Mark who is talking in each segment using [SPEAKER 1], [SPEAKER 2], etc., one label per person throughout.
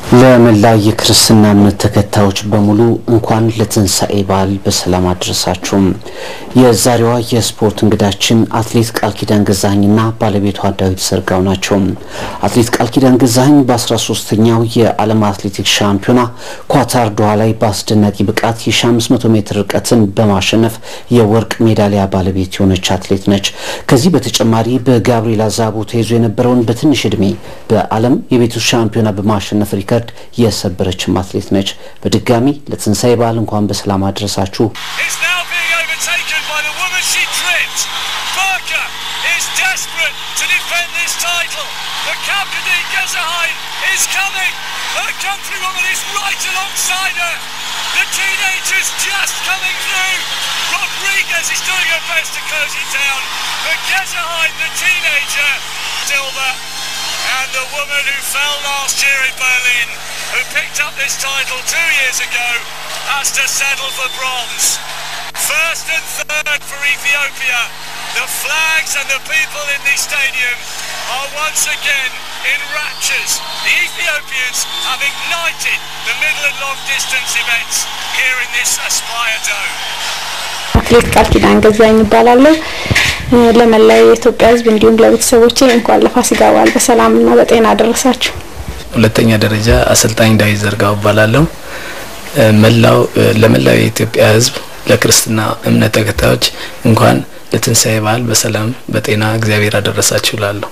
[SPEAKER 1] ለመላ የክርስትና እምነት ተከታዮች በሙሉ እንኳን ለትንሣኤ በዓል በሰላም አድረሳችሁም። የዛሬዋ የስፖርት እንግዳችን አትሌት ቃል ኪዳን ገዛኸኝና ባለቤቷ ዳዊት ዘርጋው ናቸው። አትሌት ቃል ኪዳን ገዛኸኝ በ13ኛው የዓለም አትሌቲክስ ሻምፒዮና ኳታር ዶሃ ላይ በአስደናቂ ብቃት የ1500 ሜትር ርቀትን በማሸነፍ የወርቅ ሜዳሊያ ባለቤት የሆነች አትሌት ነች። ከዚህ በተጨማሪ በጋብሪኤላ ዛቦ ተይዞ የነበረውን በትንሽ ዕድሜ በዓለም የቤት ውስጥ ሻምፒዮና በማሸነፍ ሪከርድ የሰበረችም አትሌት ነች። በድጋሚ ለትንሣኤ በዓል እንኳን በሰላም አድረሳችሁ።
[SPEAKER 2] is now being overtaken by the woman she tripped. Barker is desperate to defend this title. The Kapkadi Gezaheim is coming. Her countrywoman is right alongside her. The teenager's just coming through. Rodriguez is doing her best to close it down. But Gezaheim, the teenager, Silver. And the woman who fell last year in Berlin, who picked up this title two years ago, has to settle for bronze. First and third for Ethiopia. The flags and the people in the stadium are once again in raptures. The Ethiopians have ignited the middle and long distance events here in this Aspire Dome.
[SPEAKER 3] አትሌት ቃል ኪዳን ገዛኸኝ ይባላለሁ። ለመላው የኢትዮጵያ ሕዝብ እንዲሁም ለቤተሰቦቼ እንኳን ለፋሲካ በዓል በሰላምና በጤና አደረሳችሁ።
[SPEAKER 4] ሁለተኛ ደረጃ አሰልጣኝ ዳዊት ዘርጋው እባላለሁ። መላው ለመላው የኢትዮጵያ ሕዝብ ለክርስትና እምነት ተከታዮች እንኳን ለትንሣኤ በዓል በሰላም በጤና እግዚአብሔር አደረሳችሁ እላለሁ።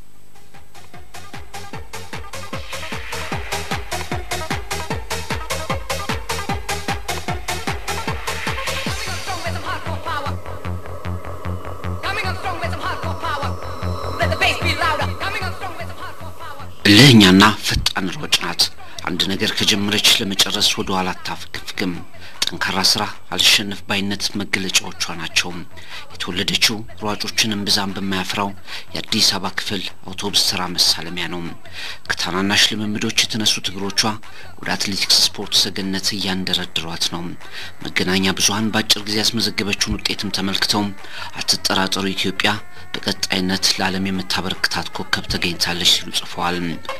[SPEAKER 5] Coming on strong with some hardcore power. Let the bass be louder. Coming on strong with some hardcore power.
[SPEAKER 1] እልህኛና ፈጣን ሯጭ ናት። አንድ ነገር ከጀመረች ለመጨረስ ወደ ኋላ አታፈገፍግም። ጠንካራ ስራ፣ አልሸነፍ ባይነት መገለጫዎቿ ናቸው። የተወለደችው ሯጮችን እምብዛም በማያፍራው የአዲስ አበባ ክፍል አውቶቡስ ተራ መሳለሚያ ነው። ከታናናሽ ልምምዶች የተነሱት እግሮቿ ወደ አትሌቲክስ ስፖርት ሰገነት እያንደረድሯት ነው። መገናኛ ብዙኃን በአጭር ጊዜ ያስመዘገበችውን ውጤትም ተመልክተው አትጠራጠሩ ኢትዮጵያ በቀጣይነት ለዓለም የምታበረክታት ኮከብ ተገኝታለች ሲሉ ጽፈዋል።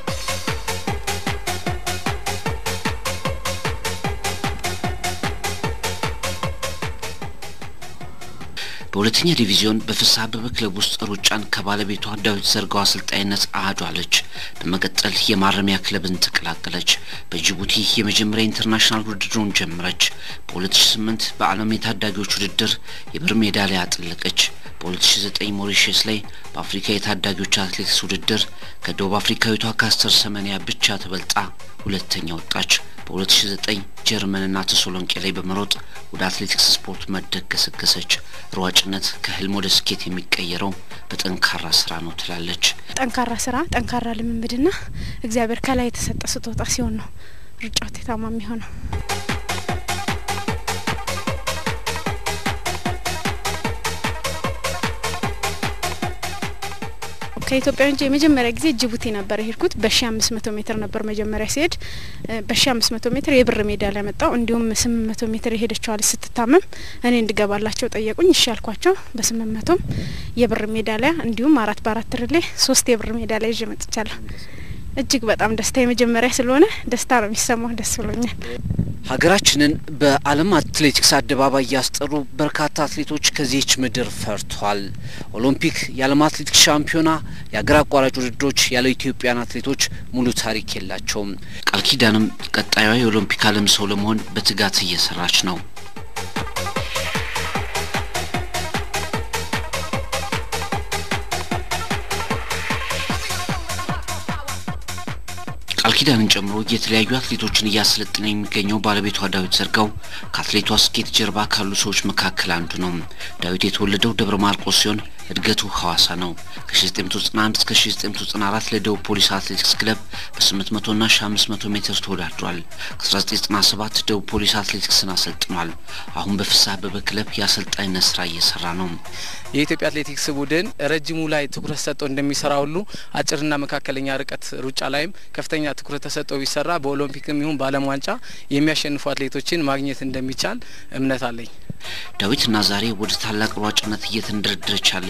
[SPEAKER 1] በሁለተኛ ዲቪዚዮን በፍስሐ አበበ ክለብ ውስጥ ሩጫን ከባለቤቷ ዳዊት ዘርጋው አሰልጣኝነት አህዷለች። በመቀጠል የማረሚያ ክለብን ተቀላቀለች። በጅቡቲ የመጀመሪያ ኢንተርናሽናል ውድድሩን ጀመረች። በ2008 በዓለም የታዳጊዎች ውድድር የብር ሜዳሊያ አጠለቀች። በ2009 ሞሪሸስ ላይ በአፍሪካ የታዳጊዎች አትሌቲክስ ውድድር ከደቡብ አፍሪካዊቷ ካስተር ሰመኒያ ብቻ ተበልጣ ሁለተኛ ወጣች። በ2009 ጀርመንና ተሰሎንቄ ላይ በመሮጥ ወደ አትሌቲክስ ስፖርት መድረክ ገሰገሰች። ሯጭነት ከህልም ወደ ስኬት የሚቀየረው በጠንካራ ስራ ነው ትላለች።
[SPEAKER 3] ጠንካራ ስራ፣ ጠንካራ ልምምድና እግዚአብሔር ከላይ የተሰጠ ስጦታ ሲሆን ነው ሩጫ ውጤታማ የሚሆነው። ከኢትዮጵያ ውጭ የመጀመሪያ ጊዜ ጅቡቲ ነበር የሄድኩት። በሺ አምስት መቶ ሜትር ነበር መጀመሪያ ሲሄድ በሺ አምስት መቶ ሜትር የብር ሜዳሊያ መጣው። እንዲሁም ስምንት መቶ ሜትር የሄደችዋ ልጅ ስትታመም እኔ እንድገባላቸው ጠየቁኝ። እሺ ያልኳቸው በስምንት መቶም የብር ሜዳሊያ እንዲሁም አራት በአራት ርሌ ሶስት የብር ሜዳሊያ ይዤ መጥቻለሁ። እጅግ በጣም ደስታ የመጀመሪያ ስለሆነ ደስታ ነው የሚሰማው። ደስ ብሎኛል።
[SPEAKER 1] ሀገራችንን በዓለም አትሌቲክስ አደባባይ ያስጠሩ በርካታ አትሌቶች ከዚህች ምድር ፈርቷል። ኦሎምፒክ፣ የዓለም አትሌቲክስ ሻምፒዮና፣ የሀገር አቋራጭ ውድድሮች ያለ ኢትዮጵያን አትሌቶች ሙሉ ታሪክ የላቸውም። ቃል ኪዳንም ቀጣዩዋ የኦሎምፒክ ዓለም ሰው ለመሆን በትጋት እየሰራች ነው። ቃል ኪዳንን ጨምሮ የተለያዩ አትሌቶችን እያሰለጠነ የሚገኘው ባለቤቷ ዳዊት ዘርጋው ከአትሌቷ ስኬት ጀርባ ካሉ ሰዎች መካከል አንዱ ነው። ዳዊት የተወለደው ደብረ ማርቆስ ሲሆን እድገቱ ሐዋሳ ነው። ከ1991 እስከ 1994 ለደቡብ ፖሊስ አትሌቲክስ ክለብ በ800 ና 1500 ሜትር ተወዳድሯል። ከ1997 ደቡብ ፖሊስ አትሌቲክስን አሰልጥኗል። አሁን በፍስሐ አበበ ክለብ የአሰልጣኝነት ስራ እየሰራ ነው።
[SPEAKER 4] የኢትዮጵያ አትሌቲክስ ቡድን ረጅሙ ላይ ትኩረት ሰጥቶ እንደሚሰራ ሁሉ አጭርና መካከለኛ ርቀት ሩጫ ላይም ከፍተኛ ትኩረት ተሰጥቶ ቢሰራ በኦሎምፒክም ይሁን በዓለም ዋንጫ የሚያሸንፉ አትሌቶችን ማግኘት እንደሚቻል እምነት አለኝ።
[SPEAKER 1] ዳዊትና ዛሬ ወደ ታላቅ ሯጭነት እየተንደረደረች ያለች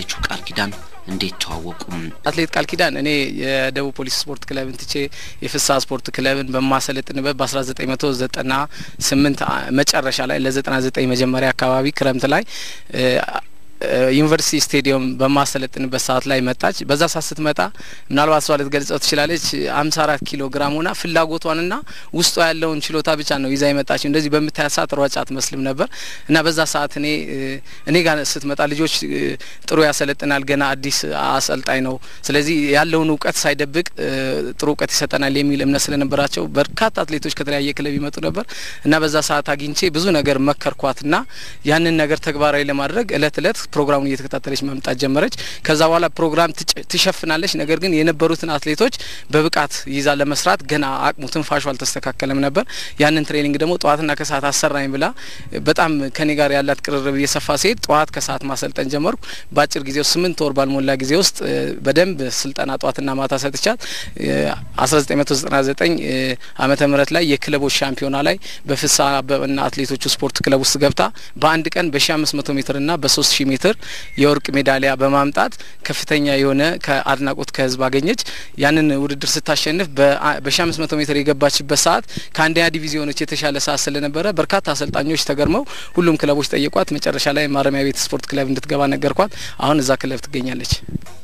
[SPEAKER 1] ያለችው ቃል ኪዳን እንዴት ተዋወቁም?
[SPEAKER 4] አትሌት ቃል ኪዳን እኔ የደቡብ ፖሊስ ስፖርት ክለብን ትቼ የፍስሀ ስፖርት ክለብን በማሰለጥንበት በ1998 መጨረሻ ላይ ለ99 መጀመሪያ አካባቢ ክረምት ላይ ዩኒቨርሲቲ ስቴዲየም በማሰለጥንበት ሰዓት ላይ መጣች። በዛ ሰዓት ስትመጣ ምናልባት እሷ ልትገልጸው ትችላለች። አምሳ አራት ኪሎ ግራም ሆና ፍላጎቷንና ውስጧ ያለውን ችሎታ ብቻ ነው ይዛ የመጣች። እንደዚህ በምታያት ሰዓት ሯጭ አትመስልም ነበር እና በዛ ሰዓት እኔ እኔ ጋር ስትመጣ ልጆች ጥሩ ያሰለጥናል፣ ገና አዲስ አሰልጣኝ ነው፣ ስለዚህ ያለውን እውቀት ሳይደብቅ ጥሩ እውቀት ይሰጠናል የሚል እምነት ስለነበራቸው በርካታ አትሌቶች ከተለያየ ክለብ ይመጡ ነበር እና በዛ ሰዓት አግኝቼ ብዙ ነገር መከርኳትና ያንን ነገር ተግባራዊ ለማድረግ እለት እለት ፕሮግራሙን እየተከታተለች መምጣት ጀመረች። ከዛ በኋላ ፕሮግራም ትሸፍናለች። ነገር ግን የነበሩትን አትሌቶች በብቃት ይዛ ለመስራት ገና አቅሙ ትንፋሹ አልተስተካከለም ነበር። ያንን ትሬኒንግ ደግሞ ጠዋትና ከሰዓት አሰራኝ ብላ በጣም ከኔ ጋር ያላት ቅርርብ እየሰፋ ሲሄድ ጠዋት ከሰዓት ማሰልጠን ጀመርኩ። በአጭር ጊዜ ውስጥ ስምንት ወር ባልሞላ ጊዜ ውስጥ በደንብ ስልጠና ጠዋትና ማታ ሰጥቻት አስራ ዘጠኝ መቶ ዘጠና ዘጠኝ አመተ ምህረት ላይ የክለቦች ሻምፒዮና ላይ በፍስሀ አበበና አትሌቶቹ ስፖርት ክለብ ውስጥ ገብታ በአንድ ቀን በሺ አምስት መቶ ሜትርና በሶስት ሺህ ሜትር የወርቅ ሜዳሊያ በማምጣት ከፍተኛ የሆነ ከአድናቆት ከህዝብ አገኘች። ያንን ውድድር ስታሸንፍ በሺ አምስት መቶ ሜትር የገባችበት ሰዓት ከአንደኛ ዲቪዚዮኖች የተሻለ ሰዓት ስለነበረ በርካታ አሰልጣኞች ተገርመው ሁሉም ክለቦች ጠየቋት። መጨረሻ ላይ ማረሚያ ቤት ስፖርት ክለብ እንድትገባ ነገርኳት። አሁን እዛ ክለብ ትገኛለች።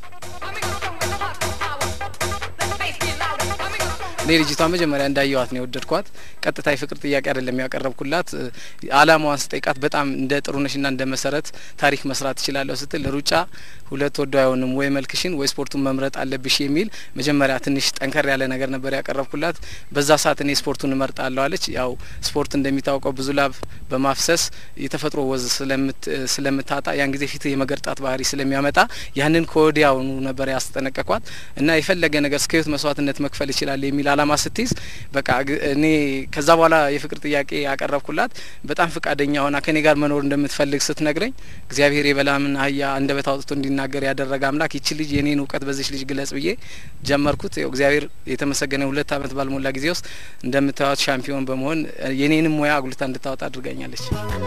[SPEAKER 4] እኔ ልጅቷ መጀመሪያ እንዳየዋት ነው የወደድኳት። ቀጥታ የፍቅር ጥያቄ አይደለም ያቀረብኩላት። አላማዋን ስጠይቃት በጣም እንደ ጥሩነሽና እንደ መሰረት ታሪክ መስራት እችላለሁ ስትል ሩጫ ሁለት ወዶ አይሆንም ወይ መልክሽን ወይ ስፖርቱን መምረጥ አለብሽ የሚል መጀመሪያ ትንሽ ጠንከር ያለ ነገር ነበር ያቀረብኩላት። በዛ ሰዓት እኔ ስፖርቱን እመርጣለሁ አለች። ያው ስፖርት እንደሚታወቀው ብዙ ላብ በማፍሰስ የተፈጥሮ ወዝ ስለምታጣ ያን ጊዜ ፊት የመገርጣት ባህሪ ስለሚያመጣ ያንን ከወዲያውኑ ነበር ያስጠነቀቋት እና የፈለገ ነገር እስከ ህይወት መስዋዕትነት መክፈል ይችላል የሚል አላማ ስትይዝ በቃ እኔ ከዛ በኋላ የፍቅር ጥያቄ ያቀረብኩላት በጣም ፍቃደኛ ሆና ከኔ ጋር መኖር እንደምትፈልግ ስትነግረኝ እግዚአብሔር የበላምን አህያ አንደበት አውጥቶ እንዲናገር ያደረገ አምላክ ይቺ ልጅ የኔን እውቀት በዚች ልጅ ግለጽ ብዬ ጀመርኩት። እግዚአብሔር የተመሰገነ ሁለት ዓመት ባልሞላ ጊዜ ውስጥ እንደምታዩት ሻምፒዮን በመሆን የኔንም ሙያ አጉልታ እንድታወጣ አድርጋኛለች።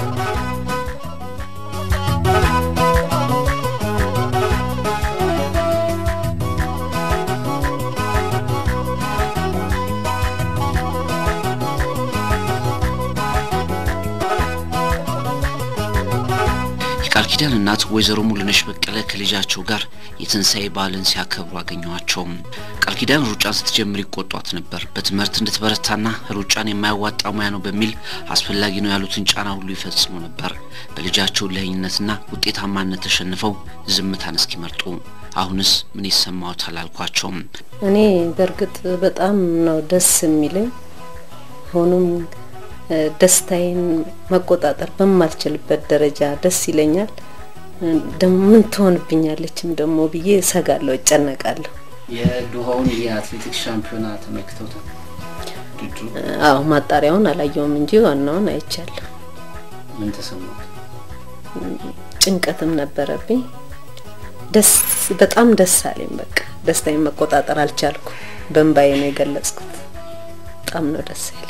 [SPEAKER 1] የቃል ኪዳን እናት ወይዘሮ ሙሉነሽ በቀለ ከልጃቸው ጋር የትንሣኤ በዓልን ሲያከብሩ አገኘኋቸው። ቃል ኪዳን ሩጫን ስትጀምር ይቆጧት ነበር። በትምህርት እንድትበረታና ሩጫን የማያዋጣ ሙያ ነው በሚል አስፈላጊ ነው ያሉትን ጫና ሁሉ ይፈጽሙ ነበር። በልጃቸው ለህኝነትና ውጤታማነት ተሸንፈው ዝምታን እስኪመርጡ አሁንስ ምን ይሰማዎታል አልኳቸውም።
[SPEAKER 6] እኔ በእርግጥ በጣም ነው ደስ የሚለኝ ሆኖም ደስታዬን መቆጣጠር በማልችልበት ደረጃ ደስ ይለኛል። ደግሞ ምን ትሆንብኛለችም ደግሞ ብዬ እሰጋለሁ፣ እጨነቃለሁ።
[SPEAKER 1] የዶሃውን የአትሌቲክስ ሻምፒዮና ተመልክተውታል?
[SPEAKER 6] አዎ ማጣሪያውን አላየውም እንጂ ዋናውን አይቻለሁ።
[SPEAKER 1] ምን ተሰማት?
[SPEAKER 6] ጭንቀትም ነበረብኝ። ደስ በጣም ደስ አለኝ። በቃ ደስታዬን መቆጣጠር አልቻልኩ። በእንባዬ ነው የገለጽኩት። በጣም ነው ደስ ያለኝ።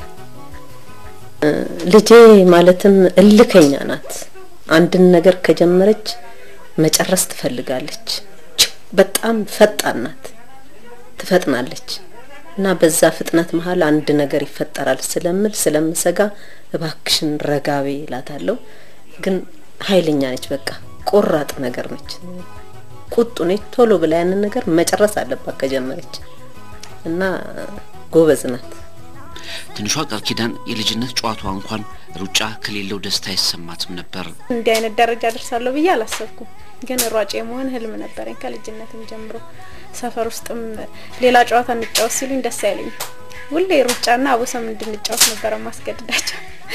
[SPEAKER 6] ልጄ ማለትም እልከኛ ናት። አንድን ነገር ከጀመረች መጨረስ ትፈልጋለች። በጣም ፈጣን ናት፣ ትፈጥናለች እና በዛ ፍጥነት መሀል አንድ ነገር ይፈጠራል ስለምል ስለምሰጋ እባክሽን ረጋቤ እላታለሁ። ግን ኃይለኛ ነች። በቃ ቆራጥ ነገር ነች፣ ቁጡ ነች። ቶሎ ብላ ያንን ነገር መጨረስ አለባት ከጀመረች እና ጎበዝ ናት።
[SPEAKER 1] ትንሿ ቃል ኪዳን የልጅነት ጨዋታዋ እንኳን ሩጫ ከሌለው ደስታ አይሰማትም ነበር።
[SPEAKER 3] እንዲህ አይነት ደረጃ ደርሳለሁ ብዬ አላሰብኩም። ግን ሯጭ የመሆን ህልም ነበረኝ ከልጅነትም ጀምሮ። ሰፈር ውስጥም ሌላ ጨዋታ እንጫወት ሲሉኝ ደስ አይለኝም። ሁሌ ሩጫና አቦሰም እንድንጫወት ነበረ ማስገድዳቸው።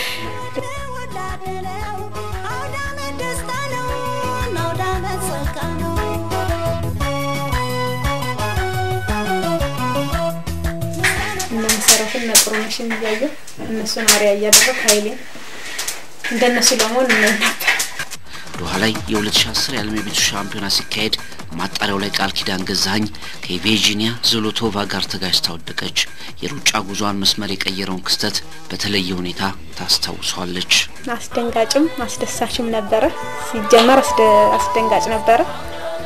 [SPEAKER 3] እነ መሰረትና ጥሩነሽን እያየሁ እነሱን አሪያ እያደረግ ኃይሌን እንደነሱ ለመሆን እመኝ ነበር።
[SPEAKER 1] ዶሃ ላይ የ2010 የዓለም የቤቱ ሻምፒዮና ሲካሄድ ማጣሪያው ላይ ቃል ኪዳን ገዛኸኝ ከቬጂኒያ ዞሎቶቫ ጋር ተጋጭታ ወደቀች። የሩጫ ጉዟን መስመር የቀየረውን ክስተት በተለየ ሁኔታ ታስታውሷለች።
[SPEAKER 3] አስደንጋጭም አስደሳችም ነበረ። ሲጀመር አስደንጋጭ ነበረ።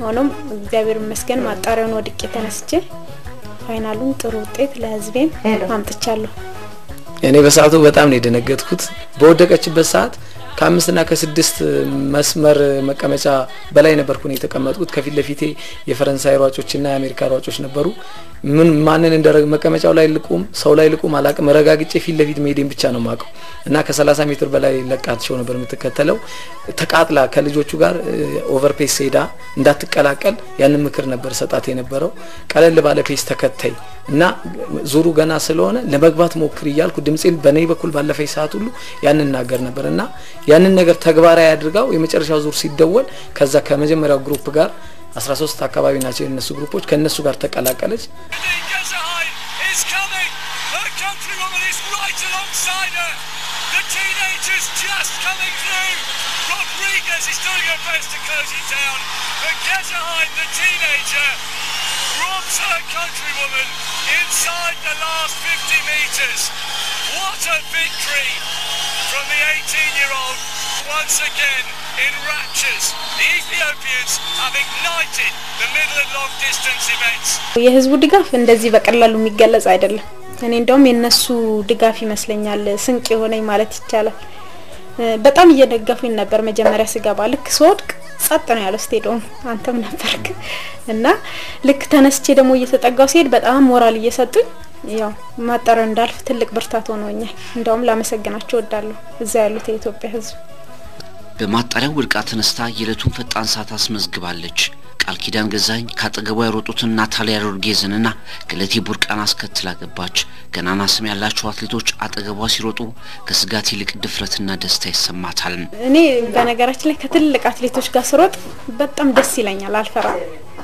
[SPEAKER 3] ሆኖም እግዚአብሔር ይመስገን ማጣሪያውን ወድቄ ተነስቼ ፋይናሉን ጥሩ ውጤት ለህዝቤም አምጥቻለሁ።
[SPEAKER 4] እኔ በሰዓቱ በጣም ነው የደነገጥኩት። በወደቀችበት ሰዓት ከአምስትና ከስድስት መስመር መቀመጫ በላይ ነበርኩ ነው የተቀመጥኩት። ከፊት ለፊቴ የፈረንሳይ ሯጮችና የአሜሪካ ሯጮች ነበሩ። ምን ማንን እንደ መቀመጫው ላይ ልቁም ሰው ላይ ልቁም አላቅም። ረጋግጬ ፊት ለፊት መሄዴን ብቻ ነው ማቀው እና ከ30 ሜትር በላይ ለቃቸው ነበር የምትከተለው። ተቃጥላ ከልጆቹ ጋር ኦቨር ፔስ ሄዳ እንዳትቀላቀል ያንን ምክር ነበር ሰጣት የነበረው። ቀለል ባለ ፔስ ተከተይ እና ዙሩ ገና ስለሆነ ለመግባት ሞክር እያልኩ ድምፄን በኔ በኩል ባለፈኝ ሰዓት ሁሉ ያንን ናገር ነበር እና ያንን ነገር ተግባራዊ አድርጋው የመጨረሻው ዙር ሲደወል ከዛ ከመጀመሪያው ግሩፕ ጋር 13 አካባቢ ናቸው የነሱ ግሩፖች ከነሱ ጋር ተቀላቀለች።
[SPEAKER 2] Gezaheim is coming. Her countrywoman is right alongside her. The teenager's just coming through. Rodriguez is doing her best to close it down. But Gezaheim, the teenager, robs her countrywoman inside the last 50 metres. What a victory from the 18-year-old. Once again in raptures, the Ethiopians have ignited the middle and long distance events.
[SPEAKER 3] የህዝቡ ድጋፍ እንደዚህ በቀላሉ የሚገለጽ አይደለም። እኔ እንደውም የነሱ ድጋፍ ይመስለኛል ስንቅ የሆነኝ ማለት ይቻላል። እ በጣም እየደገፉኝ ነበር። መጀመሪያ ስገባ ልክ ስወድቅ ጸጥ ነው ያለው ስቴዲየም፣ አንተም ነበርክ እና ልክ ተነስቼ ደግሞ እየተጠጋው ሲሄድ በጣም ሞራል እየሰጡኝ ያው ማጣሪያው እንዳልፍ ትልቅ ብርታት ሆኖኛል። እንደውም ላመሰግናቸው እወዳለሁ እዛ ያሉት የኢትዮጵያ ህዝብ።
[SPEAKER 1] በማጣሪያው ወድቃ ተነስታ የዕለቱን ፈጣን ሰዓት አስመዝግባለች። ቃል ኪዳን ገዛኝ ካጠገቧ የሮጡትን ናታሊያ ሮድጌዝንና ገለቴ ቡርቃን አስከትላ ገባች። ገናና ስም ያላቸው አትሌቶች አጠገቧ ሲሮጡ ከስጋት ይልቅ ድፍረትና ደስታ ይሰማታል።
[SPEAKER 3] እኔ በነገራችን ላይ ከትልቅ አትሌቶች ጋር ስሮጥ በጣም ደስ ይለኛል፣ አልፈራም።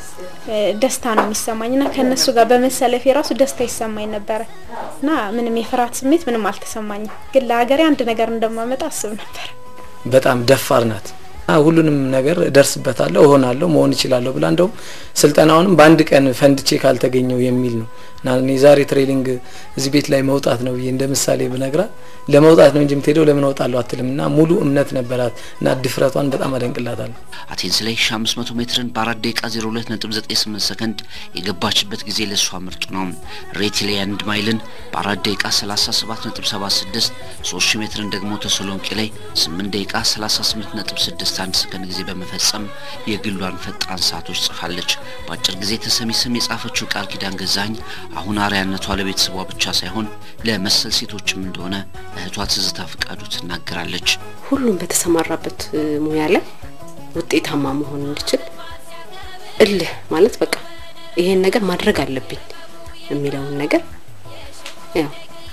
[SPEAKER 3] እ ደስታ ነው የሚሰማኝ እና ከእነሱ ጋር በመሰለፍ የራሱ ደስታ ይሰማኝ ነበረ እና ምንም የፍርሃት ስሜት ምንም አልተሰማኝም። ግን ለሀገሬ አንድ ነገር እንደማመጣ አስብ ነበር።
[SPEAKER 4] በጣም ደፋር ናት። አ ሁሉንም ነገር እደርስበታለሁ፣ እሆናለሁ፣ መሆን እችላለሁ ብላ እንደውም ስልጠናውንም በአንድ ቀን ፈንድቼ ካልተገኘው የሚል ነው እና እኔ ዛሬ ትሬኒንግ እዚህ ቤት ላይ መውጣት ነው ብዬ እንደ ምሳሌ ብነግራት ለመውጣት ነው እንጂ የምትሄደው ለምን እወጣለሁ አትልም እና ሙሉ እምነት ነበራት እና ድፍረቷን በጣም አደንቅላታለሁ።
[SPEAKER 1] አቴንስ ላይ 1500 ሜትርን በአራት ደቂቃ 02.98 ሰከንድ የገባችበት ጊዜ ለእሷ ምርጡ ነው። ሬትሌ አንድ ማይልን በአራት ደቂቃ 37.76፣ 3000 ሜትርን ደግሞ ተሰሎንቄ ላይ 8 ደቂቃ 38.61 ሰከንድ ጊዜ በመፈጸም የግሏን ፈጣን ሰዓቶች ጽፋለች። በአጭር ጊዜ ተሰሚ ስም የጻፈችው ቃል ኪዳን ገዛኝ አሁን አርያነቷ ለቤተሰቧ ብቻ ሳይሆን ለመሰል ሴቶችም እንደሆነ እህቷ ትዝታ ፍቃዱ ትናገራለች።
[SPEAKER 6] ሁሉም በተሰማራበት እ ሙያ ላይ ውጤታማ መሆን እንዲችል እልህ ማለት በቃ ይሄን ነገር ማድረግ አለብኝ የሚለውን ነገር ያው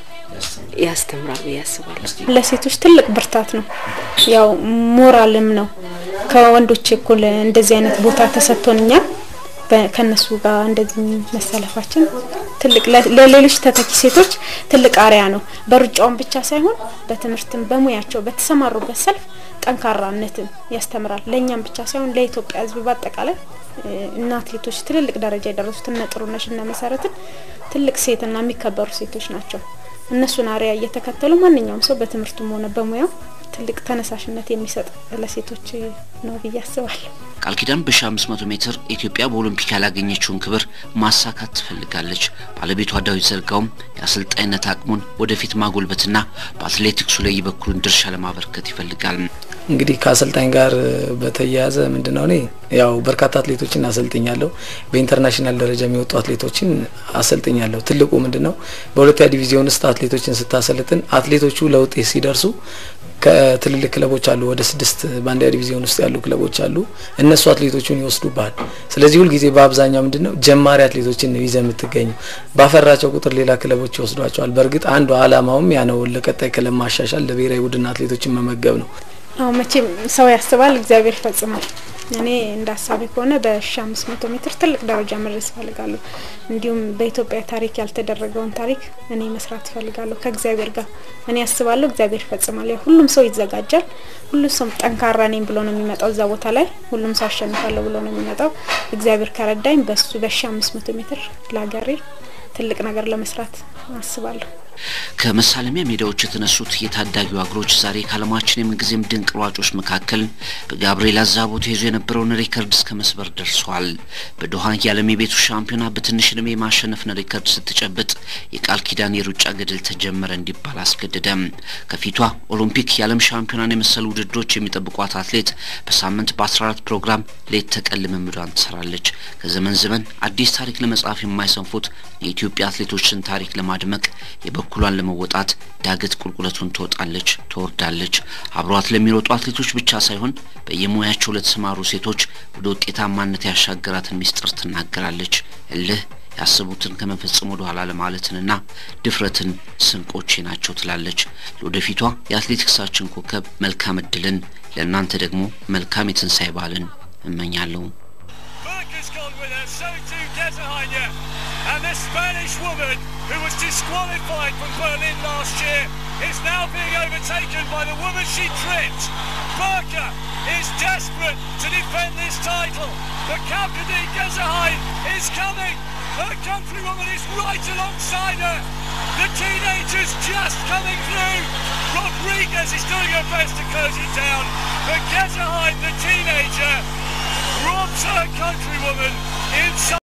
[SPEAKER 6] ያስተምራል ብዬ አስባለሁ።
[SPEAKER 3] ለሴቶች ትልቅ ብርታት ነው፣ ያው ሞራልም ነው። ከወንዶች እኩል እንደዚህ አይነት ቦታ ተሰጥቶንኛል። በ- ከነሱ ጋር እንደዚህ መሰለፋችን ትልቅ ለ- ለሌሎች ተተኪ ሴቶች ትልቅ አርያ ነው። በሩጫውን ብቻ ሳይሆን በትምህርትም በሙያቸው በተሰማሩበት ሰልፍ ጠንካራነትን ያስተምራል። ለእኛም ብቻ ሳይሆን ለኢትዮጵያ ሕዝብ በአጠቃላይ እ፣ እና አትሌቶች ትልልቅ ደረጃ የደረሱት እነ ጥሩነሽ እነ መሰረትን ትልቅ ሴትና የሚከበሩ ሴቶች ናቸው። እነሱን አርያ እየተከተሉ ማንኛውም ሰው በትምህርቱም ሆነ በሙያው ትልቅ ተነሳሽነት የሚሰጥ ለሴቶች ነው ብዬ አስባለሁ።
[SPEAKER 1] ቃል ኪዳን በ1500 ሜትር ኢትዮጵያ በኦሎምፒክ ያላገኘችውን ክብር ማሳካት ትፈልጋለች። ባለቤቷ ዳዊት ዘርጋውም የአሰልጣኝነት አቅሙን ወደፊት ማጎልበትና በአትሌቲክሱ ላይ የበኩሉን ድርሻ ለማበርከት ይፈልጋል።
[SPEAKER 4] እንግዲህ ከአሰልጣኝ ጋር በተያያዘ ምንድነው እኔ ያው በርካታ አትሌቶችን አሰልጥኛለሁ። በኢንተርናሽናል ደረጃ የሚወጡ አትሌቶችን አሰልጥኛለሁ። ትልቁ ምንድነው በሁለተኛ ዲቪዚዮን ውስጥ አትሌቶችን ስታሰልጥን አትሌቶቹ ለውጤት ሲደርሱ ከትልልቅ ክለቦች አሉ፣ ወደ ስድስት በአንደኛ ዲቪዚዮን ውስጥ ያሉ ክለቦች አሉ። እነሱ አትሌቶቹን ይወስዱብሃል። ስለዚህ ሁልጊዜ በአብዛኛው ምንድነው ጀማሪ አትሌቶችን ነው ይዘህ የምትገኘው። ባፈራቸው ቁጥር ሌላ ክለቦች ይወስዷቸዋል። በእርግጥ አንዱ አላማውም ያ ነው፣ ለቀጣይ ክለብ ማሻሻል፣ ለብሔራዊ ቡድን አትሌቶችን መመገብ ነው።
[SPEAKER 3] አዎ መቼም ሰው ያስባል፣ እግዚአብሔር ይፈጽማል። እኔ እንደ ሀሳቤ ከሆነ በሺ አምስት መቶ ሜትር ትልቅ ደረጃ መድረስ እፈልጋለሁ። እንዲሁም በኢትዮጵያ ታሪክ ያልተደረገውን ታሪክ እኔ መስራት እፈልጋለሁ ከእግዚአብሔር ጋር። እኔ ያስባለሁ፣ እግዚአብሔር ይፈጽማል። ያው ሁሉም ሰው ይዘጋጃል። ሁሉም ሰው ጠንካራ ነኝ ብሎ ነው የሚመጣው እዛ ቦታ ላይ። ሁሉም ሰው አሸንፋለሁ ብሎ ነው የሚመጣው። እግዚአብሔር ከረዳኝ በሱ በሺ አምስት መቶ ሜትር ለሀገሬ ትልቅ ነገር ለመስራት አስባለሁ።
[SPEAKER 1] ከመሳለሚያ ሜዳዎች የተነሱት የታዳጊው እግሮች ዛሬ ከዓለማችን የምንጊዜም ድንቅ ሯጮች መካከል በጋብርኤል አዛቦ ተይዞ የነበረውን ሪከርድ እስከ መስበር ደርሷል። በዶሃ የዓለም የቤቱ ሻምፒዮና በትንሽ ዕድሜ የማሸነፍን ሪከርድ ስትጨብጥ የቃል ኪዳን የሩጫ ገድል ተጀመረ እንዲባል አስገደደም። ከፊቷ ኦሎምፒክ የዓለም ሻምፒዮናን የመሰሉ ውድድሮች የሚጠብቋት አትሌት በሳምንት በ14 ፕሮግራም ሌት ተቀን ልምምዷን ትሰራለች። ከዘመን ዘመን አዲስ ታሪክ ለመጻፍ የማይሰንፉት የኢትዮጵያ አትሌቶችን ታሪክ ለማድመቅ የበኩሏን ለመወጣት ዳገት ቁልቁለቱን ትወጣለች፣ ትወርዳለች። አብሯት ለሚሮጡ አትሌቶች ብቻ ሳይሆን በየሙያቸው ለተሰማሩ ሴቶች ወደ ውጤታማነት ያሻገራትን ሚስጥር ትናገራለች። እልህ ያሰቡትን ከመፈጸም ወደ ኋላ ለማለትንና ድፍረትን ስንቆቼ ናቸው ትላለች። ለወደፊቷ የአትሌቲክሳችን ኮከብ መልካም እድልን፣ ለእናንተ ደግሞ መልካም የትንሣኤ በዓልን እመኛለሁ።
[SPEAKER 2] Burka's gone with her, so too Gesahaya. And the Spanish woman, who was disqualified from Berlin last year, is now being overtaken by the woman she tripped. Burka is desperate to defend this title. The Kapkadi Gesahai is coming. Her countrywoman is right alongside her. The teenager's just coming through. Rodriguez is doing her best to close it down. But Gesahai, the teenager, robs her countrywoman inside.